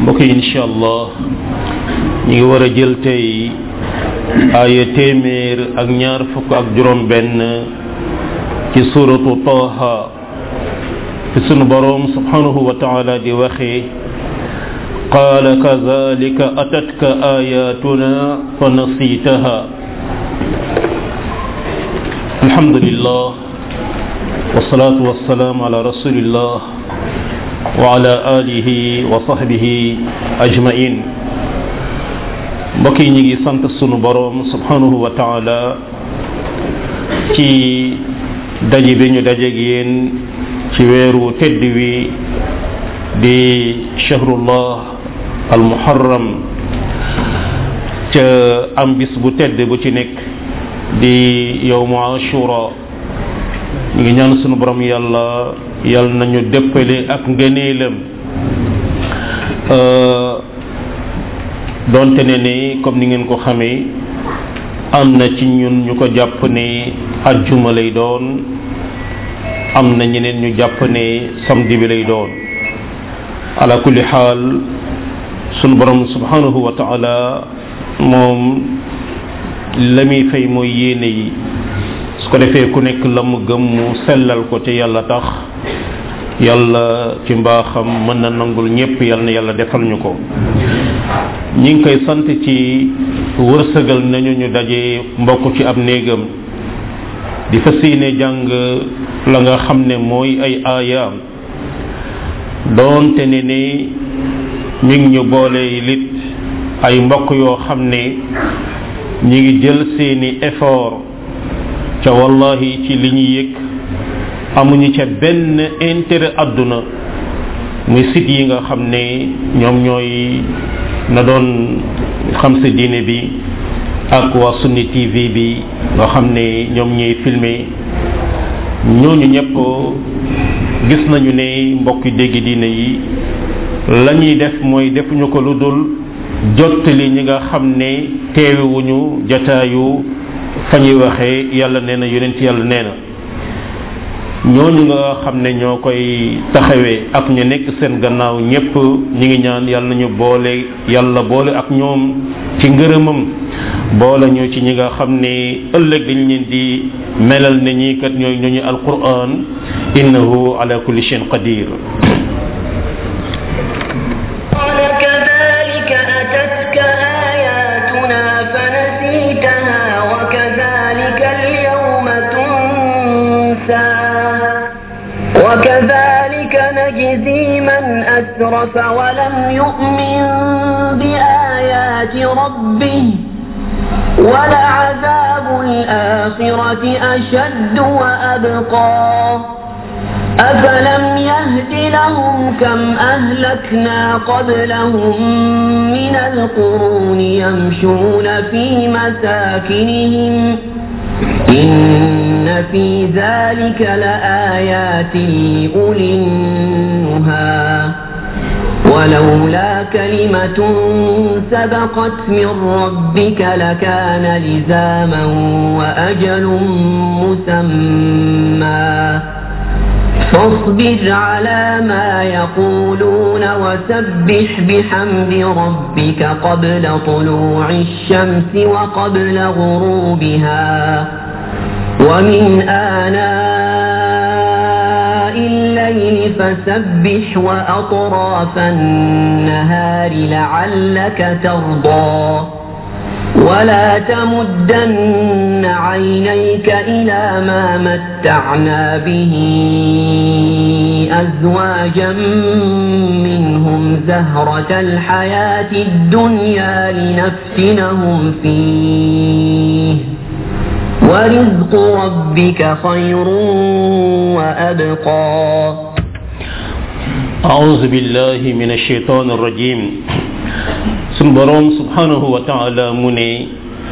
mbokk yi incha allah ñu ngi war a jël tey aaya téeméer ak ñaar fukk ak juróom benn ci suratu taha fi sunu boroom subhanahu wa taala di waxee qaala kazalika atatka ayatuna fa nasitaha alhamdulillah wasalaatu wasalaam ala rasulillah wa ala alihi wa sahbihi ajmain mbokk yi ñu ngi sant sunu boroom subhanahu wa taala ci daje bi ñu dajeeg yéen ci weeru tedd wi di shahrullah al muharram ca am bis bu tedd bu ci nekk di yowmu ashura ñu ngi ñaan sunu borom yàlla yàlla nañu dëppale ak ngëneelam donte ne ni comme ni ngeen ko xamee am na ci ñun ñu ko jàpp ne ajjuma lay doon am na ñeneen ñu jàpp ne samedi bi lay doon ala kulli xaal sunu borom subhanahu wa taala moom la muy fay mooy yéene yi su ko defee ku nekk la mu gëm mu sellal ko te yàlla tax yàlla ci mbaaxam mën na nangul ñépp yàlla na yàlla defal ñu ko ñi ngi koy sant ci wërsëgal nañu ñu daje mbokk ci ab néegam di fas yéene jàng la nga xam ne mooy ay aayaam doonte ne ni mi ngi ñu boole lit ay mbokk yoo xam ne ñi ngi jël seeni effort ca wallahi ci li ñu yëg amuñu ca benn intérêt àdduna muy site yi nga xam ne ñoom ñooy na doon xam sa diine bi ak waa sunni tv bi nga xam ne ñoom ñooy filmer ñooñu ñëpp gis nañu ne mbokki dégg diine yi la ñuy def mooy defuñu ko lu dul jottali ñi nga xam ne teewewuñu jataayu fa ñuy waxee yàlla nee na yonent yàlla nee na ñooñu nga xam ne ñoo koy taxawee ak ñu nekk seen gannaaw ñépp ñi ngi ñaan yàlla nañu boole yàlla boole ak ñoom ci ngërëmam boole ñu ci ñi nga xam ne ëllëg dañ leen di melal ne ñii kat ñooy ñooñu alquran innahu ala kulli shay'in qadir وكذلك نجزي من أسرف ولم يؤمن بآيات ربه ولعذاب الآخرة أشد وأبقى أفلم يهد لهم كم أهلكنا قبلهم من القرون يمشون في مساكنهم إن في ذلك لآيات لأولي النهى ولولا كلمة سبقت من ربك لكان لزاما وأجل مسمى فاصبر على ما يقولون وسبح بحمد ربك قبل طلوع الشمس وقبل غروبها ومن آناء الليل فسبح وأطراف النهار لعلك ترضى ولا تمدن عينيك إلى ما متعنا به أزواجا منهم زهرة الحياة الدنيا لنفتنهم فيه ورزق ربك خير وأبقى أعوذ بالله من الشيطان الرجيم sun boroom subhanahu wa taala mu ne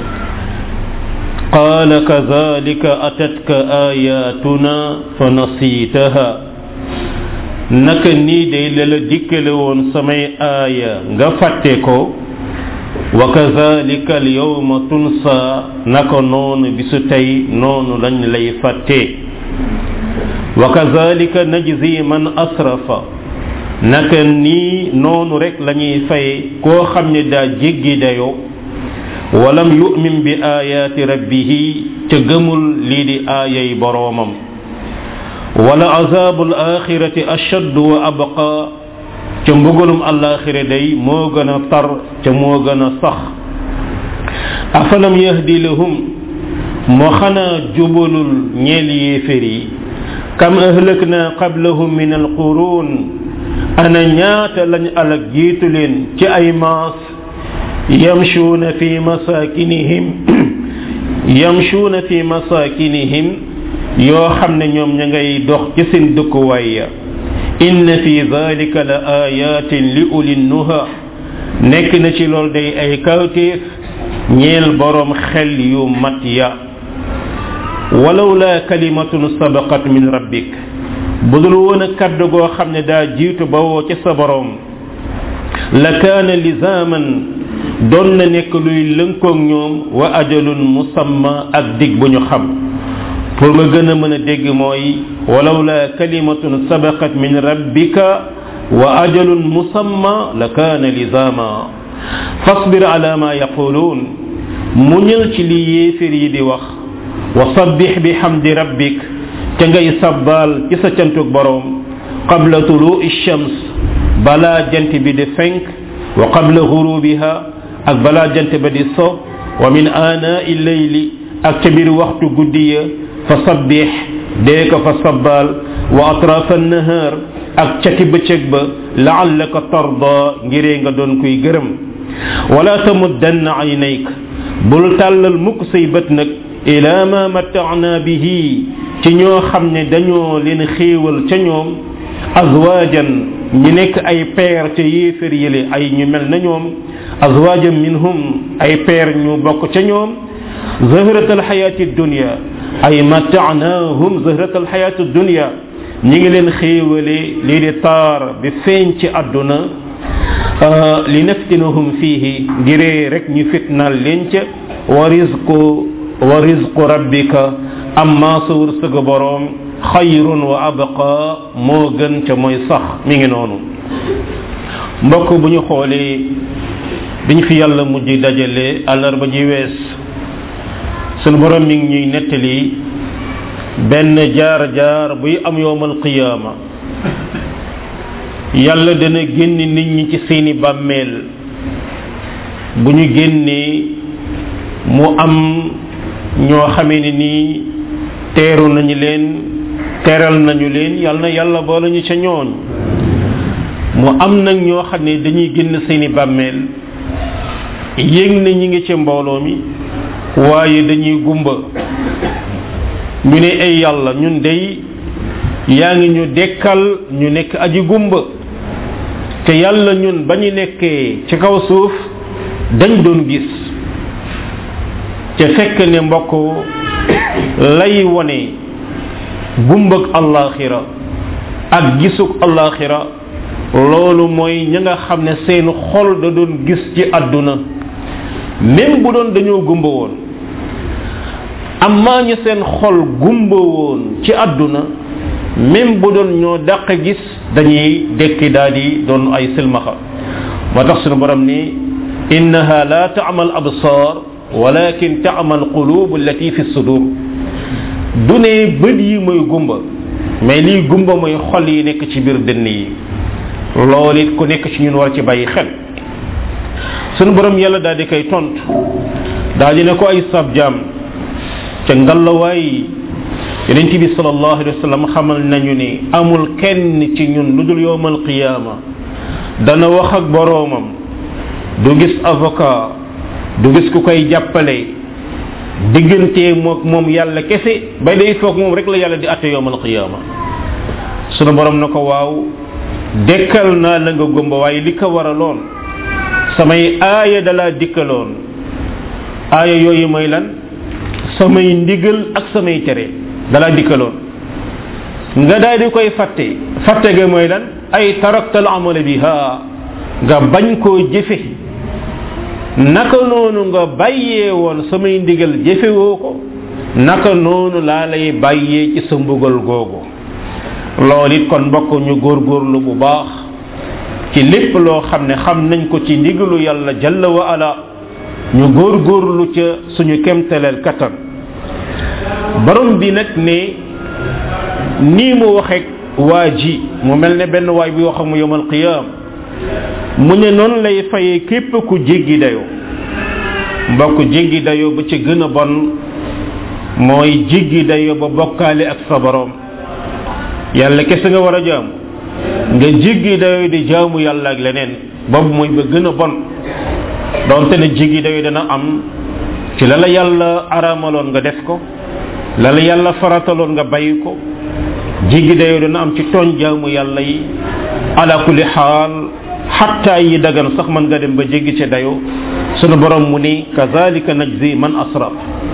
qaala kadhalika atatka ayatuna fa nasitaha naka nii day la la dikkale woon samay aaya nga fàtte ko wa kadhalika al yawma tunsa naka noonu bisu tey noonu lañ lay fàtte wa kadhalika najzi man asrafa naka nii noonu rek lañuy fay koo xam ne daa jéggi dayoo walam yu'min bi ayaati rabbihi ca gëmul lii di aayay boroomam wala azabul axirati ashaddu wa abqa ca mbugalum alaxira day moo gën a tar ca moo gën a sax afalam yahdi lahum moo xanaa jubalul ñeel yéefér yi kam ahlakna qablahum min alqurun ana ñaata lañ alag jiitu leen ci ay maas yamshuuna fi masakinihim yamshuuna fi masakinihim yoo xam ne ñoom ña ngay dox ci seen dëkkuwaay ya inna fi dhalika la ayatin li uli nuha nekk na ci lool day ay kawteef ñeel boroom xel yu mat ya walaw la kalimatun sabaqat min rabbik budul woon a kaddu goo xam ne daa jiitu bawoo ci sa boroom la kaana lizaman doon na nekk luy lënkoog ñoom wa ajalun musamma ak dig bu ñu xam pour nga gën a mën a dégg mooy walaw la kalimatun sabaqat min rabbika wa ajalun musamma la kaana lizama fasbir ala ma yaquluun muñal ci li yéefér yi di wax wa sabbix bi xamdi rabbik ca ngay sabbaal ci sa cantug boroom qabla tuluu shams balaa jant bi di fenk wa qabla gurubiha ak balaa jant ba di so wa min aanaa leyli ak ca biir waxtu guddi ya fa sabbix dee ko fa sabbaal wa atraaf annahaar ak cati bëccëg ba laallaka tarda ngiree nga doon kuy gërëm wala tamuddanna aynayk bul tàllal mukk say bët nag ila ma mattaana bihi ci ñoo xam ne dañoo leen xéewal ca ñoom azwaajan ñi nekk ay peer ca yéefér yële ay ñu mel na ñoom azwaajan minhum ay peer ñu bokk ca ñoom zahrat alxayaati dunya ay mattaanahum zahrat alxayaati dunya ñi ngi leen xéewale lii di taar bi feeñ ci àdduna li naftinahum fihi ngiree rek ñu fitnaal leen ca wa rizqu wa rizqu rabbika amma sa wërsëg boroom xayrun wa abqa moo gën ca mooy sax mi ngi noonu mbokk bu ñu xoolee biñ fi yàlla mujj dajale àllarba ji wees sunu borom mi ngi ñuy nettali benn jaar jaar buy am yowmal qiyaama yàlla dana génn nit ñi ci seeni bàmmeel bu ñu génnee mu am ñoo xamee ni nii teeru nañu leen teral nañu leen yàlla na yàlla boole ñu ca ñooñ mu am nag ñoo xam ne dañuy génn seeni bàmmeel yéeg na ñi ngi ca mbooloo mi waaye dañuy gumba ñu ne ay yàlla ñun day yaa ngi ñu dekkal ñu nekk aji gumba te yàlla ñun ba ñu nekkee ci kaw suuf dañ doon gis te fekk ne mbokk lay wone gumbag allaxira ak gisug allaxira loolu mooy ña nga xam ne seen xol da doon gis ci àdduna même bu doon dañoo gumba woon amma ñi seen xol gumba woon ci àdduna même bu doon ñoo dàq gis dañuy dekki daal di doon ay silmaxa moo tax sunu borom ni innaha la ta'mal absar walakin ta'mal qulub allati fi sudur du ne bët yi mooy gumba mais lii gumba mooy xol yi nekk ci biir dënn yi loolu it ku nekk ci ñun war ci bàyyi xel sunu borom yàlla daal di koy tontu daal di ne ko ay sab jaam ca ngallawaay yonent bi sallallahu alayhi wa sallam xamal nañu ni amul kenn ci ñun lu dul yowmal qiyaama dana wax ak boroomam du gis avocat du gis ku koy jàppale diggante mook moom yàlla kese ba day foog moom rek la yàlla di atte yowmal qiyaama sunu borom na ko waaw dekkal naa la nga gumba waaye li ko waraloon samay aaya dalaa dikkaloon aaya yooyu mooy lan samay ndigal ak samay tere dalaa dikkaloon nga daal di koy fàtte fàtte ga mooy lan ay taraktal amala biha nga bañ koo jëfe naka noonu nga bàyyee woon samay ndigal jëfewoo ko naka noonu laa lay bàyyee ci sa mbugal googu loolu it kon mbokk ñu góorgóorlu bu baax ci lépp loo xam ne xam nañ ko ci ndigalu yàlla jalla wa ala ñu góorgóorlu ca suñu kemtaleel kattan borom bi nag ne nii mu waxee waa ji mu mel ne benn waay bi wax mu yowmal qiyam mu ne noonu lay fayee képp ku jéggi dayoo mbokk jéggi dayoo ba ca gën a bon mooy jéggi dayoo ba bokkaale ak sa borom yàlla kese nga war a jaam nga jéggi dayoo di jaamu yàlla ak leneen boobu mooy ba gën a bon donte ne jéggi dayoo dana am ci la la yàlla aramaloon nga def ko la la yàlla farataloon nga bàyyi ko jéggi dayoo dana am ci tooñ jaamu yàlla yi ala kulli xaal xatta yi dagan sax man nga dem ba jéggi ca dayoo sunu borom mu ni kazalika najzi man asraf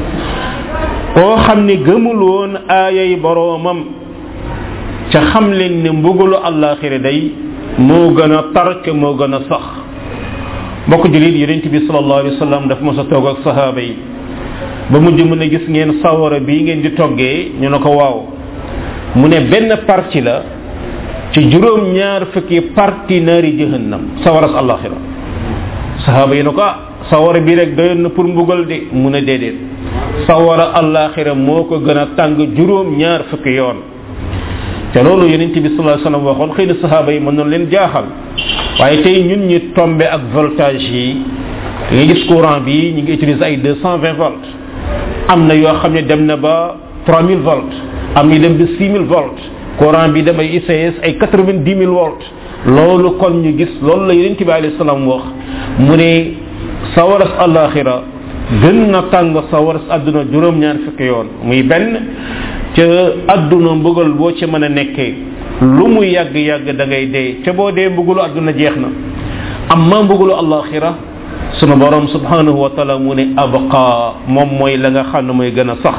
koo xam ni gëmul woon aayay boroomam ca xam leen ne mbugalu àllaaxira day moo gën a tar ca moo gën a sax mbokk julit yonent bi sallallahu alayhi wa sallam dafa mos a toog ak sahaaba yi ba mujj mu ne gis ngeen sawara bii ngeen di toggee ñu ne ko waaw mu ne benn parti la ci juróom ñaar fukki parti naari jahannam sawaras àllaaxira sahaaba yi ne ko ah sawara bi rek doyoon na pour mbugal de mu ne déedéet sawara àllaaxira moo ko gën a tàng juróom ñaar fukki yoon te loolu yonent bi sallallahu alayhi wasallam waxoon xëy na sahaaba yi mën noonu leen jaaxal waaye tey ñun ñi tombé ak voltage yi nga gis courant bi ñu ngi utiliser ay 220 volts am na yoo xam ne dem na ba 3000 volts am ñu dem ba 6000 volts courant bi dem ay ICS ay 90 000 volts loolu kon ñu gis loolu la yonent bi alayhi salaam wax mu ne sawaras alaxira gën na tàng sawaras àdduna juróom-ñaar fukki yoon muy benn ca àdduna mbugal boo ci mën a nekkee lu mu yàgg yàgg da ngay dee ca boo dee mbugalu àdduna jeex na amma mbugalu alaxira sunu borom subhanahu wa taala mu ne abqa moom mooy la nga xam ne mooy gën a sax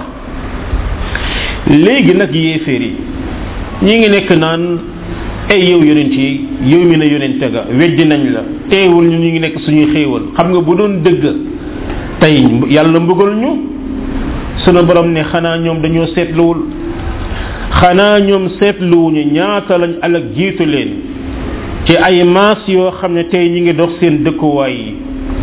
léegi nag yéeféer yi ñi ngi nekk naan ay yow yonent yi yow mi ne yonente ga weddi nañ la teewul ñu ñu ngi nekk suñuy xéewal xam nga bu doon dëgg tey yàlla mbugal ñu sunu borom ne xanaa ñoom dañoo seetluwul xanaa ñoom seetluwuñu ñaata lañ alak jiitu leen ci ay maas yoo xam ne tey ñi ngi dox seen dëkkuwaay yi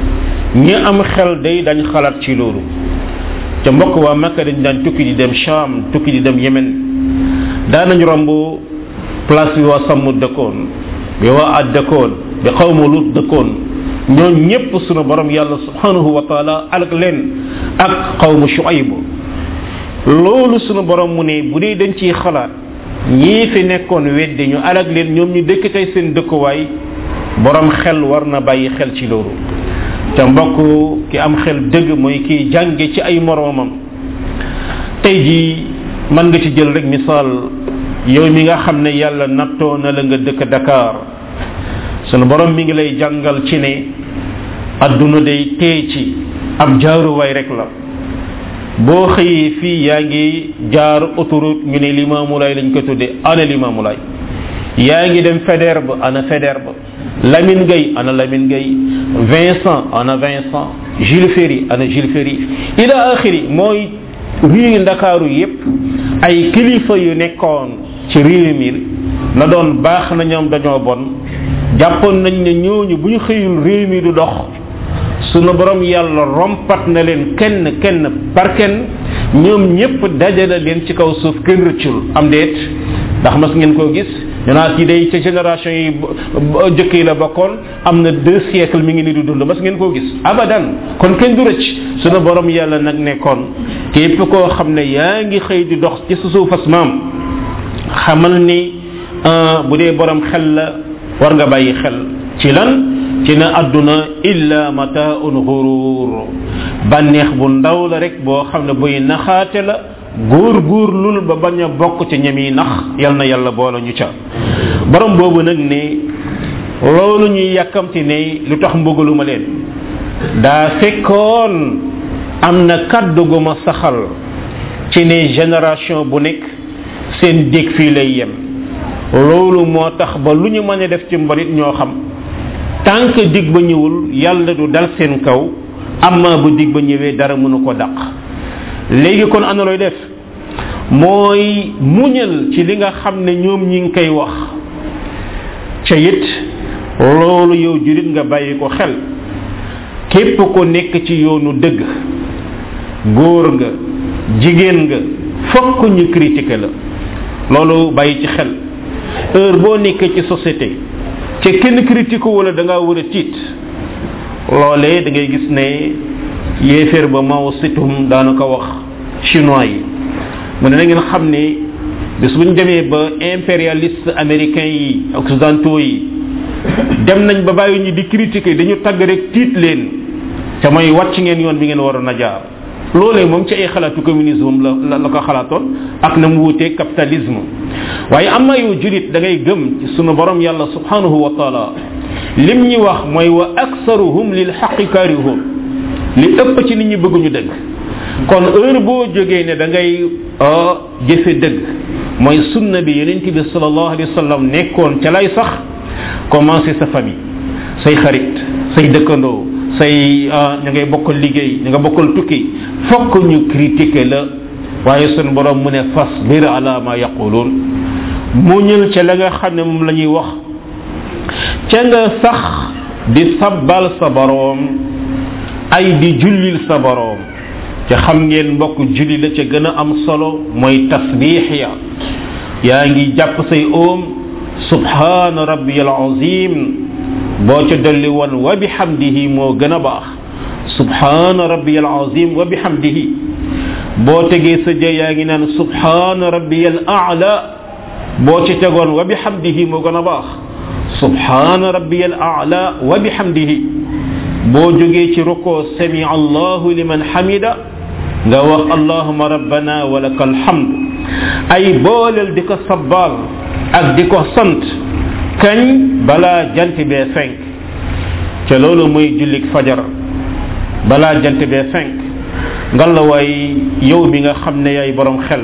ñi am xel day dañ xalaat ci loolu ca mbokk waa makka dañ daan tukki di dem sham tukki di dem yemen daanañ romb place bi waa sàmm dëkkoon bi waa ad dëkkoon bi xawma lut dëkkoon ñoo ñépp sunu borom yàlla subhanahu wa taala alak leen ak xawma shuayb loolu sunu borom mu ne bu dee dañ ciy xalaat ñii fi nekkoon weddi ñu alak leen ñoom ñu dëkk tey seen dëkkuwaay borom xel war na bàyyi xel ci loolu te mbokk ki am xel dëgg mooy kiy jànge ci ay moroomam tey ji mën nga ci jël rek misaal yow mi nga xam ne yàlla nattoo na la nga dëkk Dakar sunu borom mi ngi lay jàngal ci ne adduna day tee ci ab jaaruwaay rek la boo xëyee fii yaa ngi jaar autoroute ñu ne limaamulaay lañ ko tudde ana limaamulaay yaa ngi dem Faidherbe ana Faidherbe Lamine Gueye ana Lamine Gueye Vincent ana Vincent Jules Ferry ana Jules Ferry ila axiri mooy réewi ndakaaru yépp ay kilifa yu nekkoon ci réew mi na doon baax na ñoom dañoo bon jàppoon nañ ne ñooñu bu ñu xëyul réew mi du dox sunu borom yàlla rompat na leen kenn kenn par kenn ñoom ñépp dajale leen ci kaw suuf kenn rëccul am déet ndax mas ngeen koo gis ñu naa kii day ca génération yi jëkk yi la bokkoon am na deux siècles mi ngi ni du dund mas ngeen koo gis abadan kon kenn du rëcc sunu borom yàlla nag nekkoon képp koo xam ne yaa ngi xëy di dox ci sa suufas maam xamal ni bu dee borom xel la war nga bàyyi xel ci lan ci na àdduna illa mataun xurur bànneex bu ndaw la rek boo xam ne buy naxaate la góor góor lul ba bañ a bokk ci ñam yi nax yal na yàlla boole ñu ca borom boobu nag ne loolu ñuy yàkkamti ne lu tax mbugaluma leen daa fekkoon am na kaddu gu ma saxal ci ne génération bu nekk seen dég fii lay yem loolu moo tax ba lu ñu mën a def ci mbalit ñoo xam tant que dig ba ñëwul yàlla du dal seen kaw amma bu dig ba ñëwee dara mënu ko daq léegi kon ana looy def mooy muñal ci li nga xam ne ñoom ñi ngi koy wax ca it loolu yow julit nga bàyyi ko xel képp ko nekk ci yoonu dëgg góor nga jigéen nga fokk ñu critiquer la loolu bàyyi ci xel heure boo nekkee ci société ca kenn critique wala da ngaa war a tiit loolee da ngay gis ne yéeféer ba Mao Zedong daana ko wax chinois yi mu ne na ngeen xam ne bis bu ñu demee ba impérialiste américain yi occidentaux yi dem nañ ba bàyyi ñu di critiquer dañu tagg rek tiit leen te mooy wàcc ngeen yoon bi ngeen waroon a jaar loolee moom ci ay xalaatu communisme la la ko xalaatoon ak na mu wutee capitalisme waaye am na yow julit da ngay gëm ci sunu borom yàlla subhanahu wa taala lim ñi wax mooy wa aksaruhum lil xaqi karihun li ëpp ci nit ñi bëgguñu dëgg kon heure boo jógee ne da ngay jëfe dëgg mooy sunna bi yonent bi sallallahu alayhi wa sallam nekkoon ca lay sax commencé sa famille say xarit say dëkkandoo say ña ngay bokkal liggéey ña nga bokkal tukki fokk ñu critiquer la waaye sunu borom mu ne fasbir ala ma yaqulun muñal ca la nga xam ne moom la ñuy wax ca nga sax di sabbal sa boroom ay di jullil sa boroom te xam ngeen mbokk julli la ca gën a am solo mooy tasbix ya yaa ngi jàpp say oom subhana rabbiyal azim boo ca dolli woon wa bihamdihi moo gën a baax subhana rabbiyal azim wa bihamdihi boo tegee sa jë yaa ngi naan subhana rabbiyal a'la boo ca tegoon wa bihamdihi moo gën a baax subhana rabbiyal a'la wa bihamdihi boo jógee ci ruko sami allahu liman hamida nga wax allahuma rabbana wa lakal hamd ay booleel di ko sabbal ak di ko sant kañ balaa jant bee fenk te loolu mooy jullik fajar balaa jant bee fenk ngalla waay yow mi nga xam ne yaay borom xel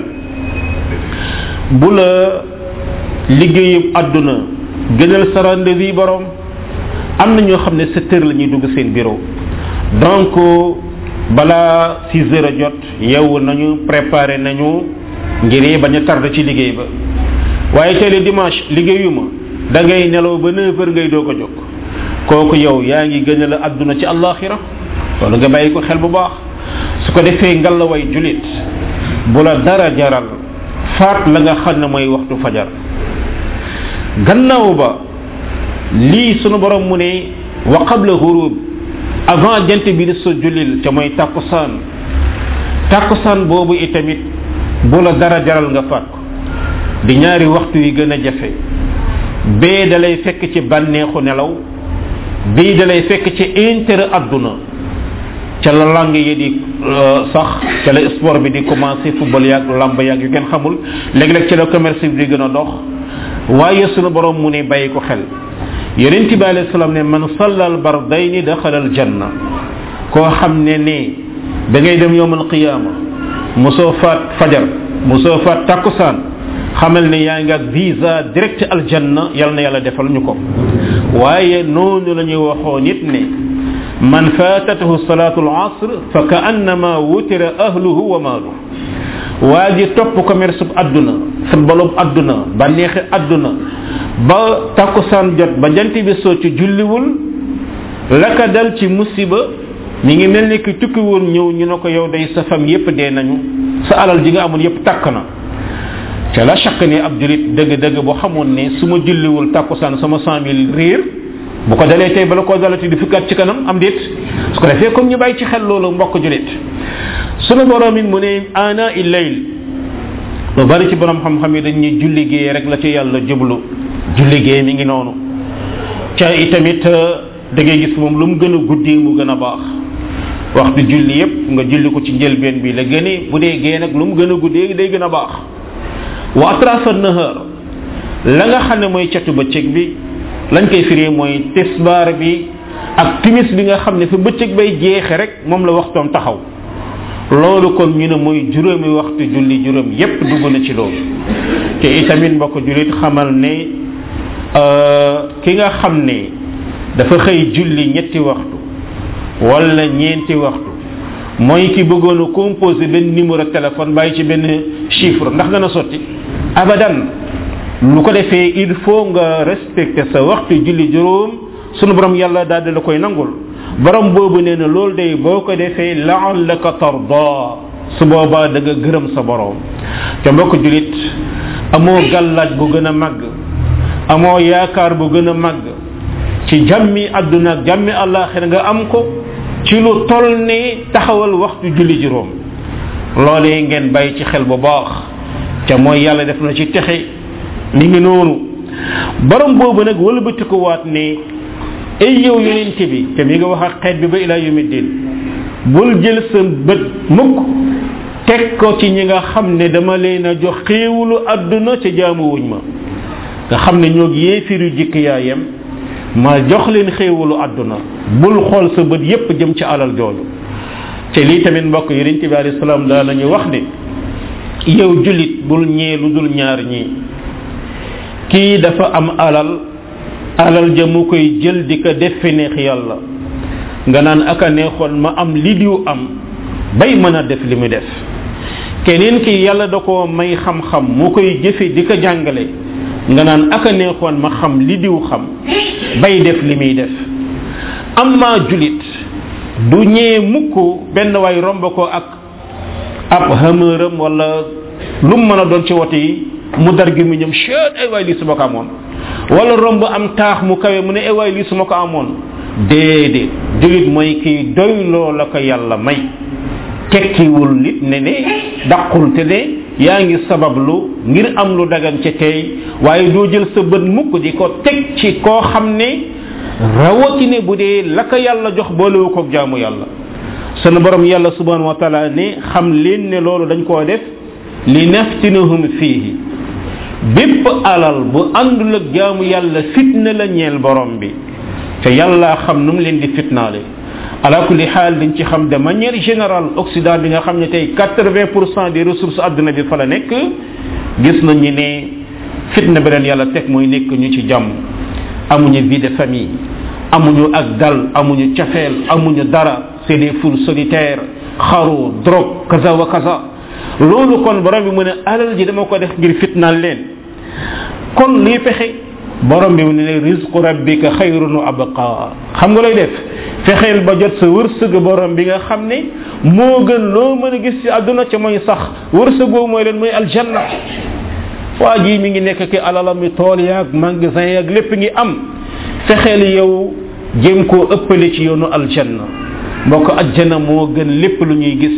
bu la liggéeyub àdduna gënal sa rendez-vous borom am na ñoo xam ne sept heures la ñuy dugg seen bureau donc balaa six heures a jot yeewu nañu préparé nañu ngir bañ a tardé ci liggéey ba waaye tey le dimanche liggéeyuma da ngay nelaw ba neuf heures ngay doog a jóg kooku yow yaa ngi gën a la àdduna ci àllaaxira loolu nga bàyyi ko xel bu baax su ko defee ngallaway julit bu la dara jaral faat la nga xam ne mooy waxtu fajar gannaaw ba lii sunu borom mu ne wa qabla ghurub avant jant bi di so julil te mooy takkusaan takkusaan boobu itamit bu la dara jaral nga faat ko di ñaari waxtu yi gën a jafe bee da lay fekk ci bànneexu nelaw bii da lay fekk ci intérêt adduna ca la langue yi di sax ca la sport bi di commencé football yaag lamb yaag yu kenn xamul léeg-léeg ci la commerce bi di gën a dox waaye sunu borom mu ne bàyyi ko xel yonent bi alayhi salaam ne man sallal bardayni daxala al janna koo xam ne ne da ngay dem yowmal qiyaama mosoo faat fajar mosoo faat takkusaan xamal ne yaa ngi ak visa direct aljanna yal na yàlla defal ñu ko waaye noonu la ñuy waxoo nit ne man faatatahu salatu al asr fa ka annama wutira ahluhu wa maaluhu waa ji topp commerce bu adduna footballub adduna bànneexi adduna ba takkusaan jot ba jant bi soo ci julliwul la ka dal ci musiba mi ngi mel ni ki tukki woon ñëw ñu ne ko yow day sa fam yépp dee nañu sa alal ji nga amoon yépp takk na te la chaq ne ab julit dëgg dëgg boo xamoon ne su ma julliwul takkusaan sama cent mille riir bu ko dalee tey bala koo dalati di fukkaat ci kanam am déet su ko defee comme ñu bàyyi ci xel loolu mbokk julit sunu borom it mu ne ana illayl lu bari ci borom xam-xam yi dañ ñuy julli gee rek la ci yàlla jublu julli gee mi ngi noonu ca itamit da ngay gis moom lu mu gën a guddi mu gën a baax waxtu julli yépp nga julli ko ci njëlbeen bi la gëne bu dee gee nag lu mu gën a guddee day gën a baax wa atrafa nahar la nga xam ne mooy catu bëccëg bi lañ koy firee mooy tisbaar bi ak timis bi nga xam ne fa bëccëg bay jeexe rek moom la waxtoom taxaw loolu kon ñu ne mooy juróomi waxtu julli juróom yépp dugg na ci loolu te itamit mbokk julit xamal ne ki nga xam ne dafa xëy julli ñetti waxtu wala ñeenti waxtu mooy ki bëggoon a composé benn numéro téléphone bàyyi ci benn chiffre ndax dana sotti abadan lu ko defee il faut nga respecter sa waxtu julli juróom sunu borom yàlla daal di la koy nangul borom boobu nee na loolu day boo ko defee laallaka tarda su boobaa da nga gërëm sa borom te mbokk julit amoo gàllaaj bu gën a màgg amoo yaakaar bu gën a màgg ci jàmmi àdduna ak jàmmi àllaaxira nga am ko ci lu toll ne taxawal waxtu julli juróom loolee ngeen bàyyi ci xel bu baax te mooy yàlla def na ci texe ni ngi noonu borom boobu nag wëlbati ko waat ne ay yow yonent bi te mi nga wax ak xeet bi ba ilaa yawmi din bul jël sa bët mukk teg ko ci ñi nga xam ne dama leen a jox xéewulu àdduna ca jaamuwuñ ma nga xam ne ñoo yéefiru jikk yaayam ma jox leen xéewulu àdduna bul xool sa bët yépp jëm ci alal jooju te lii tamit mbokk yonent bi alayhi salaam daa nañu wax ne yow julit bul ñee lu dul ñaar ñii kii dafa am alal alal ja mu koy jël di ko def fi neex yàlla nga naan aka neexoon ma am li diw am bay mën a def li mu def keneen ki yàlla da ko may xam-xam mu koy jëfe di ko jàngale nga naan aka neexoon ma xam li diw xam bay def li muy def amma julit du ñee mukk benn waay romb ko ak ab hamëram wala lu mu mën a doon ci wote yi mu dar gi mu ñëm chet ay waay lii su ma ko amoon wala romb am taax mu kawe mu ne ay waay lii su ma ko amoon déedéet julit mooy kii doy loo la ko yàlla may tekkiwul nit ne ne daqul te ne yaa ngi sabablu ngir am lu dagan ca tey waaye doo jël sa bët mukk di ko teg ci koo xam ne rawatine bu dee la ko yàlla jox boolewu koog jaamu yàlla sunu borom yàlla subhanahu wa taala ne xam leen ne loolu dañ koo def li naftinahum fiihi bépp alal bu àndul ak jaamu yàlla fitna la ñeel borom bi te yàlla xam nu mu leen di fitnaale ala kulli xaal dañ ci xam de manière générale occident bi nga xam ne tey 80 pour cent des ressources àdduna bi fa la nekk gis nañu ne fitna bi leen yàlla teg mooy nekk ñu ci jàmm amuñu vie de famille amuñu ak dal amuñu cafeel amuñu dara c'est des foules solitaires xaru drogue kaza wa kaza loolu kon borom bi mu ne alal ji dama ko def ngir fitnaal leen kon liy pexe borom bi mu ne rizqu rabbika xayrun wa abqa xam nga lay def fexeel ba jot sa wërsëg borom bi nga xam ne moo gën loo mën a gis ci àdduna ca mooy sax wërsëg boobu mooy leen mooy aljanna waa ji mi ngi nekk ki alalam mi tool yaag magasin yaag lépp ngi am fexeel yow jéem koo ëppale ci yoonu aljanna mbokk aljanna moo gën lépp lu ñuy gis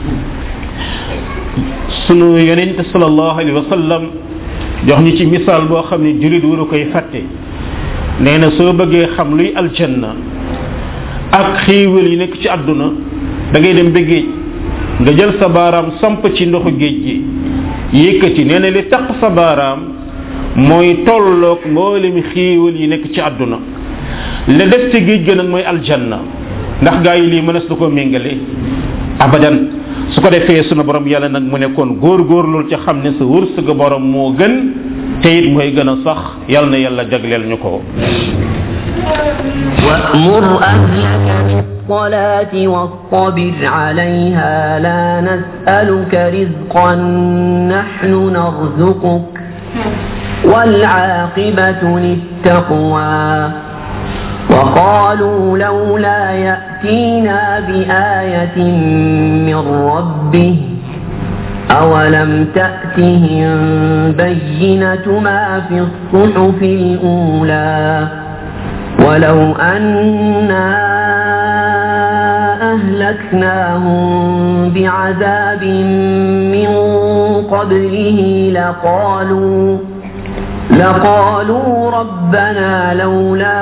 sunu yonente salallahu alayhi wa sallam jox ñu ci misaal boo xam ne julit waru koy fàtte nee na soo bëggee xam luy aljanna ak xiiwal yi nekk ci àdduna da ngay dem ba géej nga jël sa baaraam samp ci ndoxu géej gi yëkkati nee na li tax sa baaraam mooy tolloog mboolem xiiwal yi nekk ci àdduna la def ci géej ga nag mooy aljanna ndax gaa yi lii mënees na ko méngale abadan su ko defee sunu borom yàlla nag mu ne kon góor-góorlul ca xam ne sa wërsëg borom moo gën te it mooy gën a sax yàlla na yàlla jagleel ñu ko وأمر أهلك بالصلاة واصطبر عليها لا نسألك رزقا نحن نرزقك والعاقبة للتقوى وقالوا لولا يأتينا بآية من ربه أولم تأتهم بينة ما في الصحف الأولى ولو أنا أهلكناهم بعذاب من قبله لقالوا لقالوا ربنا لولا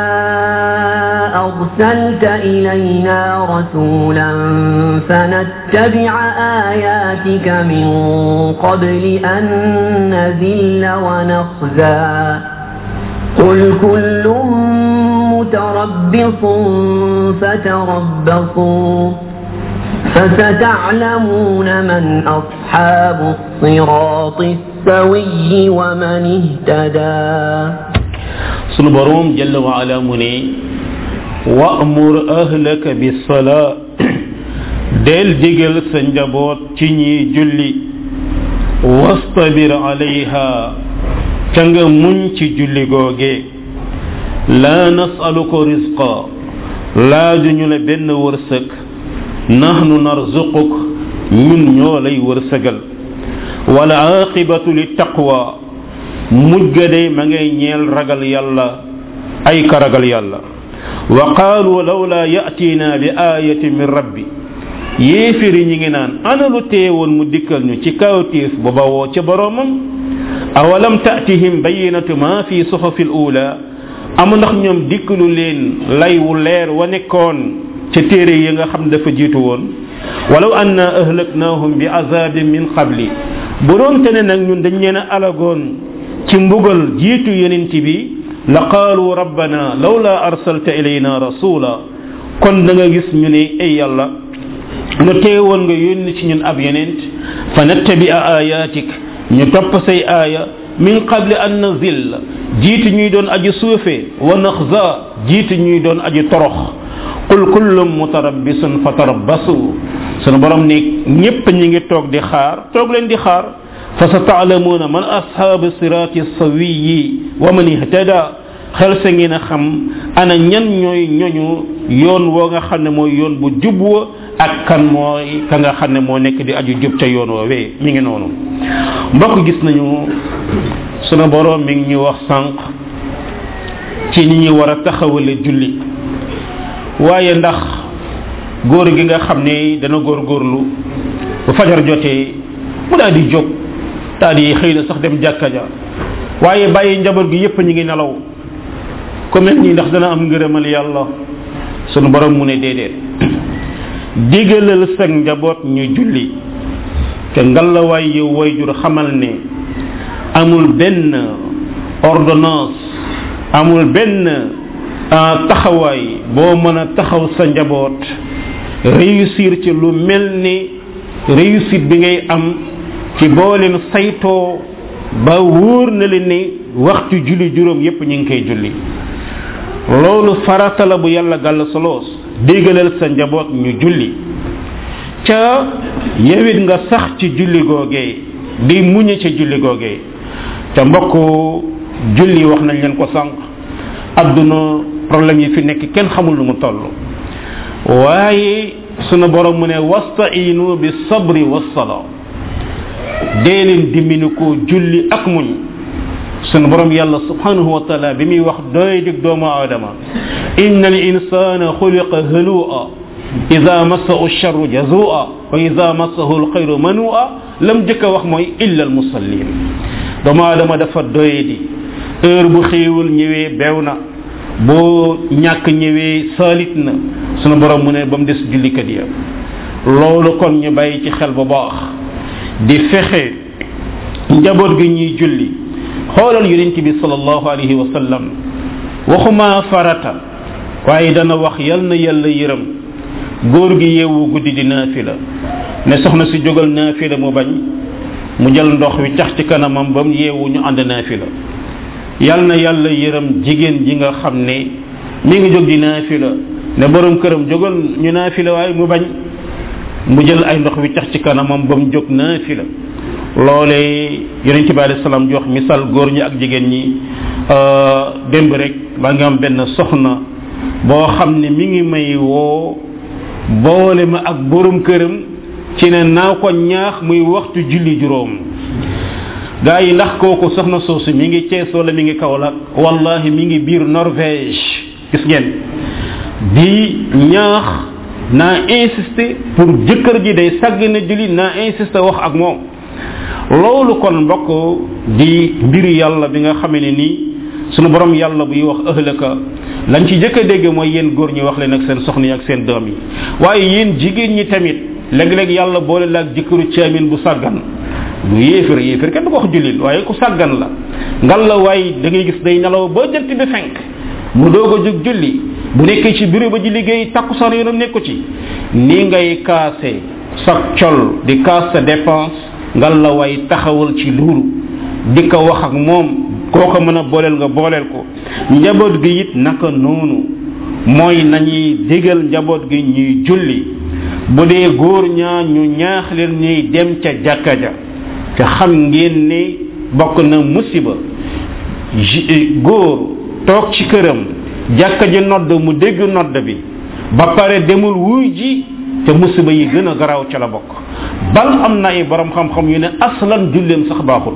أرسلت إلينا رسولا فنتبع آياتك من قبل أن نذل ونخزى قل كل متربص فتربصوا فستعلمون من أصحاب الصراط السوي ومن اهتدى sunu borom jalla wa ala mu ne wa'mur ahlaka bis-sala del digal sa njaboot ci ñi julli wastabir alayha ca nga muñ ci julli googe laa nasaluka rizqa laajuñu la benn wërsëg nahnu narzuquk ñun ñoo lay wërsëgal wala aqibatu li taqwa mujj ga day ma ngay ñeel ragal yàlla ay ka ragal yàlla wa qaalu lawla yatina bi ayatin min rabbi yéefiri ñi ngi naan ana lu teewoon mu dikkal ñu ci kawtiif bu bawoo ca boroomam awalam tatihim bayinatu ma fi suhufi l ula amu ndax ñoom dikkalu leen lay wu leer wa nekkoon ca téere yi nga xam dafa jiitu woon walaw anna ahlaknahum bi azabin min qabli bu doon te ne nag ñun dañ leen a alagoon ci mbugal jiitu yonent bi la qaalu rabbana lawla arsalta ilayna rasula kon da nga gis ñu ne ay yàlla lu teewoon nga yónni ci ñun ab yonent fa nattabi ayatik ñu topp say aaya min qabli an nazil jiitu ñuy doon aji suufe wa naxza jiitu ñuy doon aji torox qul kullum mutarabbisun fatarabbasu sunu borom ne ñépp ñi ngi toog di xaar toog leen di xaar fa sa taalamuuna man ashaabu siraati sawiyi wa man ihtada xel sa ngeen a xam ana ñan ñooy ñoñu yoon woo nga xam ne mooy yoon bu jub wa ak kan mooy ka nga xam ne moo nekk di aju jub ca yoon woowee mi ngi noonu mbokk gis nañu sunu borom mi ngi ñu wax sànq ci ni ñuy war a taxawale julli waaye ndax góor gi nga xam ne dana góorgóorlu bu fajar jotee mu daal di jóg daal di xëy na sax dem jàkka ja waaye bàyyi njaboot gi yépp ñu ngi nelaw ku mel nii ndax dana am ngërëmal yàlla sunu borom mu ne déedéet digalal sa njaboot ñu julli te ngalawaay yow wayjur xamal ne amul benn ordonnance amul benn taxawaay boo mën a taxaw sa njaboot réussir ci lu mel ni réussite bi ngay am ci boo leen saytoo ba wóor na leen ni waxtu julli juróom yépp ñu ngi koy julli loolu farata la bu yàlla gàll soloos déggalal sa njaboot ñu julli ca yewit nga sax ci julli googee di muñe ca julli googee ca mbokk julli wax nañ leen ko sànq adduna problème yi fi nekk kenn xamul lu mu toll waaye sunu borom mu ne wastainu bi sabri wassala dee leen dimbini ko julli ak muñ sunu borom yàlla subhanahu wa taala bi muy wax doy dig doomu aadama inna al insana xuliqa halua ida massahu charru jazua wa ida massahu alxayru manua lam jëkk a wax mooy illa al musallin doomu aadama dafa doy di heure bu xéewul ñëwee beew na boo ñàkk ñëwee saalit na sunu borom mu ne ba mu des jullikat ya loolu kon ñu bàyyi ci xel bu baax di fexe njaboot gi ñuy julli xoolal yonent bi sallallahu alayhi wa sallam waxuma farata waaye dana wax yal na yàlla yërëm góor gi yeewu guddi di naafila ne soxna si jógal naafila mu bañ mu jël ndox wi tax ci kanamam ba mu yeewu ñu ànd naafila yal na yàlla yërëm jigéen ji nga xam ne mi ngi jóg di naafila ne borom këram jógal ñu naafila waaye mu bañ mu jël ay ndox wi tax ci kanamam ba mu jóg naafila loolee yonente bi alayhi salaam jox misal góor ñi ak jigéen ñi démb rek ba nga am benn soxna boo xam ne mi ngi may woo boole ma ak borom këram ci ne naa ko ñaax muy waxtu julli juróom gaa yi ndax kooku soxna soosu mi ngi Cees wala mi ngi Kaolack wallahi mi ngi biir Norvège gis ngeen di ñaax naa insister pour jëkkër ji day sàgg na julli naa insister wax ak moom loolu kon mbokk di mbiru yàlla bi nga xamee ne nii sunu borom yàlla buy wax ëhlëka lañ ci jëkk a dégg mooy yéen góor ñi wax leen ak seen soxna yi ak seen doom yi waaye yéen jigéen ñi tamit léeg-léeg yàlla boole la ak jëkkëru caamin bu sàggan du yéefar yéefar kenn du ko wax jullit waaye ku sàggan la ngal la waaye da ngay gis day nelaw ba jant bi fenk mu doog a jóg julli bu nekkee ci bureau ba ji liggéey takkusaan yoonam nekku ci ni ngay kaase sa col di kaas sa dépense ngal la waay taxawal ci loolu di ko wax ak moom koo ko mën a booleel nga booleel ko njaboot gi it naka noonu mooy nañuy digal njaboot gi ñuy julli bu dee góor ñaa ñu ñaax leen ñuy dem ca jàkka ja te xam ngeen ne bokk na musiba góor toog ci këram jàkka ji nodd mu dégg nodd bi ba pare demul wuy ji te musiba yi gën a garaaw ca la bokk bal am na ay borom xam-xam yu ne aslan julleem sax baaxul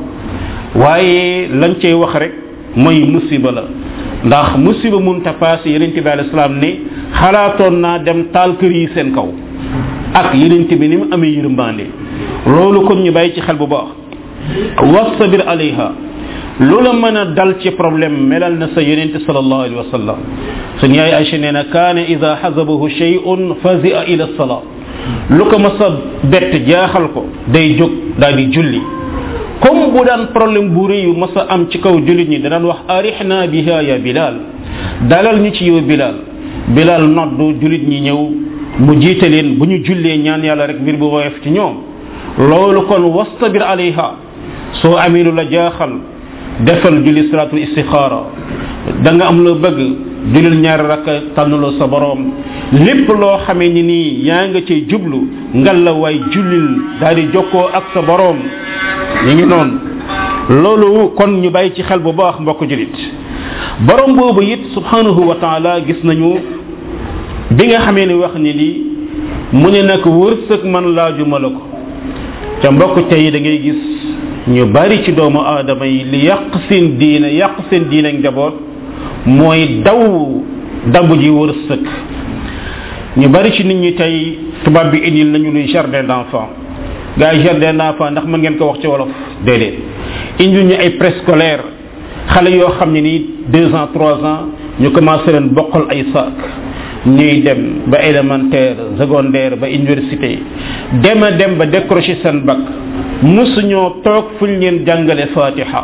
waaye lañ cay wax rek mooy musiba la ndax musiba munta paase yeneen bi alei salaam ne xalaatoon naa dem taal kër yi seen kaw ak yeneen bi ni mu amee yërmande loolu kon ñu bàyyi ci xel bu baax wastabir alayha lu la mën a dal ci problème melal na sa yonente sallallahu alayhi wa sallam suñu yaay Aïcha nee na kaane ida xasabahu shay'un fazia ila sala lu ko mas a bett jaaxal ko day jóg daal di julli comme bu daan problème bu rëy yu mas a am ci kaw jullit ñi danaan wax arixna biha ya bilal dalal ñu ci yow bilal bilal noddu jullit ñi ñëw mu jiite leen bu ñu jullee ñaan yàlla rek mbir bu woyof ci ñoom loolu kon wastabir alayha soo amee lu la jaaxal defal julli salatul istixaara da nga am loo bëgg julil ñaari rakka tànnaloo sa borom lépp loo xamee ni nii yaa nga cay jublu ngal la waay jullil daal di jokkoo ak sa borom ñu ngi noonu loolu kon ñu bàyyi ci xel bu baax mbokk julit borom boobu it subhanahu wa taala gis nañu bi nga xamee ni wax ni lii mu ne nag wërsëg man laajuma la ko ca mbokk tey da ngay gis ñu bari ci doomu aadama yi li yàq seen diine yàq seen diine ak njaboot mooy daw dabu ji wërsëg ñu bari ci nit ñi tey tubaab bi indil nañu luy jardin d'enfant gars yi jardin d'enfant ndax mën ngeen ko wax ci wolof déedéet indil ñu ay préscolaire xale yoo xam ne nii deux ans trois ans ñu commencé leen bokkal ay sac ñuy dem ba élémentaire secondaire ba université dem a dem ba décrocher seen bac musuñoo toog fuñ leen jàngale fatiha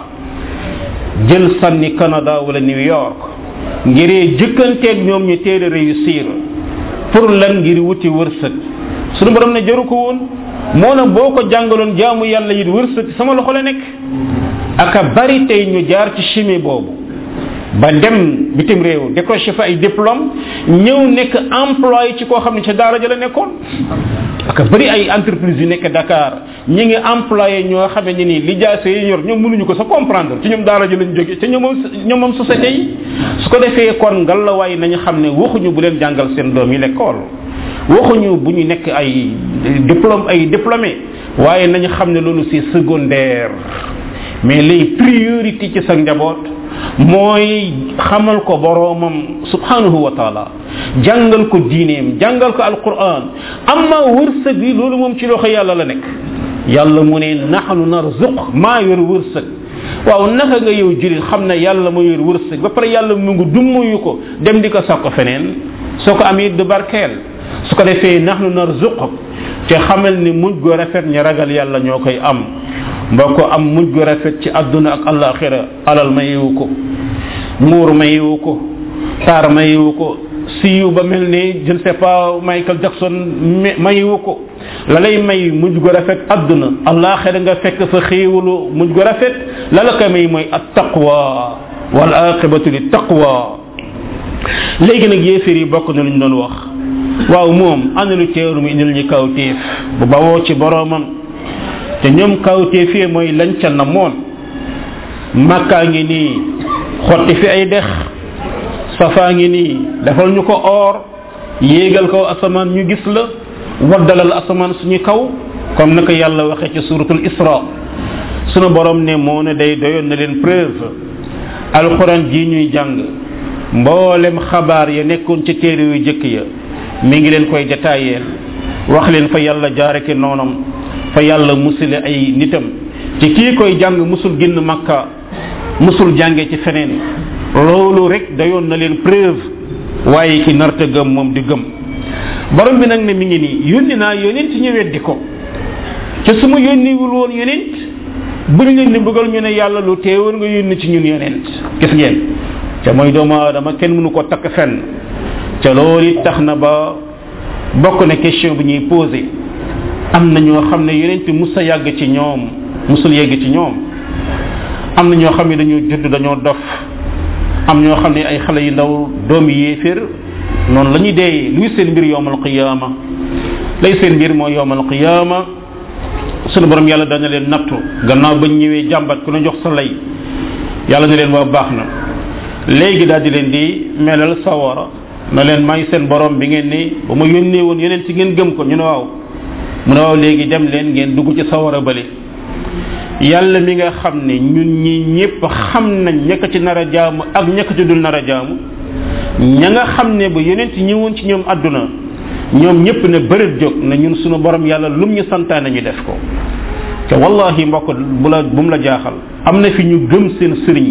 jël sànni canada wala new york ngiree jëkkanteeg ñoom ñu teel a réussir pour lan ngir wuti wërsëg suñu borom ne jaru ko woon moo na boo ko jàngaloon jaamu yàlla it wërsëg sama loxo la nekk aka bari tey ñu jaar ci chimie boobu ba dem bitim réew décroché fa ay diplôme ñëw nekk employé ci koo xam ne ca daara ja la nekkoon aka bari ay entreprise yu nekk Dakar ñi ngi employé ñoo xamee ne nii li jaase yi ñor ñoom mënuñu ko sa comprendre ci ñoom daara ji lañ jóge te ñoom ñoom moom société yi su ko defee kon ngalawaay nañu xam ne waxuñu bu leen jàngal seen doom yi l'école waxuñu bu ñu nekk ay diplôme ay diplômé waaye nañu xam ne loolu c'est secondaire mais les priorité ci sa njaboot mooy xamal ko boroomam subhanahu wa taala jàngal ko diineem jàngal ko alquran amma wërsëg bi loolu moom ci loxo yàlla la nekk yàlla mu ne naxnu narzuq maa yor wërsëg waaw naka nga yow julit xam ne yàlla ma yor wërsëg ba pare yàlla mu ngi dummuyu ko dem di ko sàkko feneen soo ko amee du barkeel su ko defee naxnu narzuq te xamal ni mujj gu rafet ñi ragal yàlla ñoo koy am mbokk am mujj gu rafet ci àdduna ak alaxira alal mayewu ko muur mayewu ko taar mayewu ko siiw ba mel ni je ne sais pas Michael Jackson mayewu ko la lay may mujj gu rafet àdduna alaxira nga fekk fa xéewalu mujj gu rafet la la ko may mooy at taqwa wal aqibatu li taqwa léegi nag yéeféer yi bokk na lu ñu doon wax waaw moom ana lu teeru mu indil ñu kawteef bu bawoo ci boroomam te ñoom kawteef yi mooy lañ ca namoon makkaa ngi nii xotti fi ay dex safaa ngi nii defal ñu ko or yéegal kaw asamaan ñu gis la waddalal asamaan suñu kaw comme naka yàlla waxee ci suratul isra sunu borom ne moo ne day doyoon na leen preuve alquran ji ñuy jàng mboolem xabaar ya nekkoon ci téere yu jëkk ya mi ngi leen koy détailleel wax leen fa yàlla jaareke noonam fa yàlla musile ay nitam ci kii koy jàng musul génn makka musul jànge ci feneen loolu rek dayoon na leen preuve waaye ki narta gëm moom di gëm borom bi nag ne mi ngi nii yónni naa yonent ñu weddi ko te su ma yónniwul woon yonent buñ leen di bëggal ñu ne yàlla lu teewoon nga yónni ci ñun yonent gis ngeen te mooy doomu aadama kenn mënu ko takk fenn te loolu it tax na ba bokk na question bi ñuy posé am na ñoo xam ne yonent musa yàgg ci ñoom musul yegg ci ñoom am na ñoo xam ne dañoo judd dañoo dof am ñoo xam ne ay xale yu ndaw doomi yéeféer noonu la ñuy dee luy seen mbir yowmal qiyaama lay seen mbir mooy yowmal qiyaama sunu borom yàlla dana leen nattu gannaaw bañ ñëwee jàmbat ku ne jox sa lay yàlla ne leen waa baax na léegi daal di leen di melal sawara na leen may seen borom bi ngeen ni ba ma yónnee woon yeneen ci ngeen gëm ko ñu ne waaw mu ne waaw léegi dem leen ngeen dugg ci sawara bële yàlla mi nga xam ne ñun ñi ñëpp xam nañ ñaka ci nar a jaamu ak ñaka ci dul nar a jaamu ña nga xam ne ba yeneen ci ñëwoon ci ñoom àdduna ñoom ñëpp ne bërit jóg na ñun sunu borom yàlla lum ñu santaane ñu def ko te wallahi mbokk bu la bu mu la jaaxal am na fi ñu gëm seen sëriñ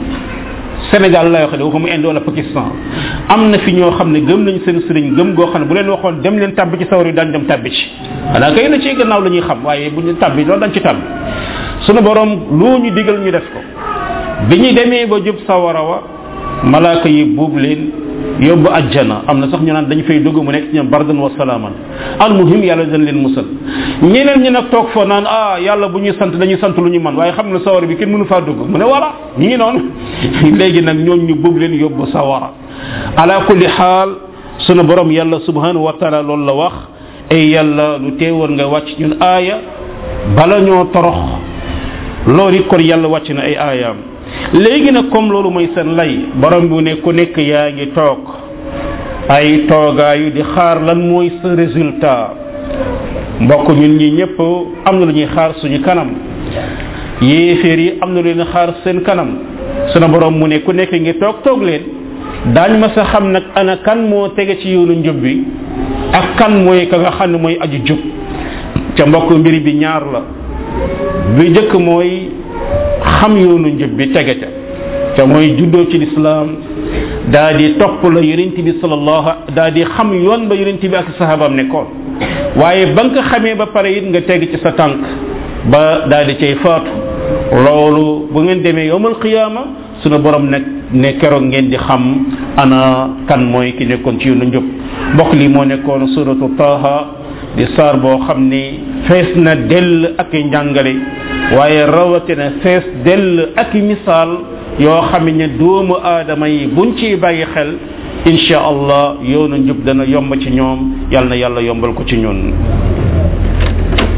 Sénégal lay wax de waxuma Inde wala Pakistan am na fi ñoo xam ne gëm nañ seen sëriñ gëm goo xam ne bu leen waxoon dem leen tàbbi ci sawar yi daañ dem tàbbi ci xanaa kay na ci gannaaw la ñuy xam waaye bu ñu tàbbi loolu dañ ci tàbbi sunu borom loo ñu digal ñu def ko bi ñu demee ba jub sawara wa malaaka yi buub leen yóbbu ajjana am na sax ñu naan dañ fay dugg mu nekk ci ñoom bardan wa salaaman al muhim yàlla dañ leen musal ñeneen ñi nag toog fa naan ah yàlla bu ñuy sant dañuy sant lu ñu man waaye xam ne sawara bi kenn mënu faa dugg mu ne voilà ñi ngi noonu léegi nag ñoom ñu buub leen yóbbu sawara ala kulli xaal sunu borom yàlla subhanahu wa taala loolu la wax ay yàlla lu teewoon nga wàcc ñun aaya bala ñoo torox loolu it kon yàlla wàcc na ay aayaam léegi nag comme loolu mooy seen lay borom bu ne ku nekk yaa ngi toog ay toogaayu di xaar lan mooy sa résultat mbokk ñun ñi ñëpp am na lu ñuy xaar suñu kanam yéeféer yi am na lu leen xaar seen kanam sunu borom mu ne ku nekk ngi toog toog leen daañ ma sa xam nag ana kan moo tege ci yoonu njub bi ak kan mooy ka nga xam ne mooy aju jub ca mbokk mbir bi ñaar la bi njëkk mooy xam yoonu njub bi tege ca te mooy juddoo ci lislaam daa di topp la yonent bi sallallahu daa di xam yoon ba yonent bi ak sahabaam nekkoon waaye ba nga xamee ba pare it nga teg ci sa tànk ba daa di cay faatu loolu bu ngeen demee yowmal qiyaama sunu borom nag ne keroog ngeen di xam ana kan mooy ki nekkoon ci yoonu njub mbokk li moo nekkoon suratu taha di saar boo xam ni fees na dell ak i njàngale waaye rawatina fees dell ak i misaal yoo xam ne doomu aadama yi buñ ciy bàyyi xel insha allah yoonu njub dana yomb ci ñoom yal na yàlla yombal ko ci ñun